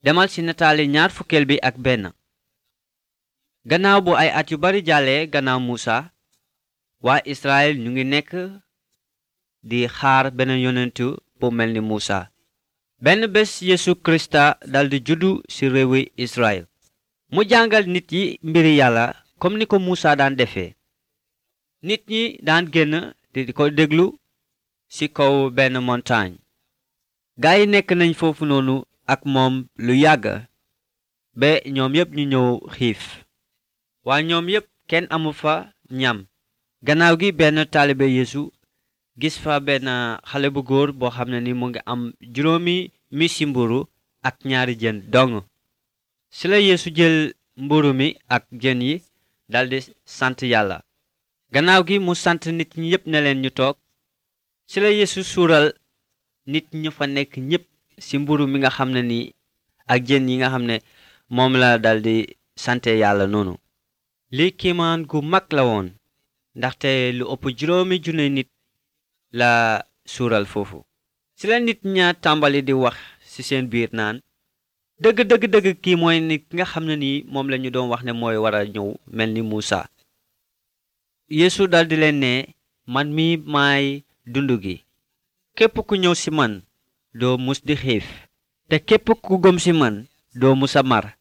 demal ci nataali ñaar fukkeel bi ak benn gannaaw bu ay at yu bari jàllee gannaaw muusa waa israel ñu ngi nekk di xaar benn yonentu bu mel ni muusa benn bés yesu krista daldi juddu ci réewi israel mu jàngal nit yi mbiri yàlla comme ni ko muusa daan defee nit ñi daan génn di ko déglu ci kaw benn montagne gaa yi nekk nañ foofu noonu ak moom lu yàgg ba ñoom yépp ñu ñëw xiif waa ñoom yépp kenn amu fa ñam gannaaw gi benn taalibe yeesu gis fa benn xale bu góor boo xam ne ni mu ngi am juróomi misi mburu ak ñaari jën dong ci la yeesu jël mburu mi ak jën yi daldi sant yàlla gannaaw gi mu sant nit ñi yépp ne leen ñu toog ci la yeesu suural nit ñu fa nekk ñépp ci mburu mi nga xam ne ni ak jën yi nga xam ne moom la daldi sante yàlla noonu lii kiimaan gu mag la woon ndaxte lu ëpp juróomi junne nit la suural foofu ci la nit ña tàmbali di wax ci seen biir naan dëgg dëgg dëgg kii mooy nit nga xam ne nii moom la ñu doon wax ne mooy war a ñëw mel ni Muusa Yeesu daldi leen ne man mi maay dund gi képp ku ñëw ci man doo mus di xiif te képp ku gëm ci man doo musa mar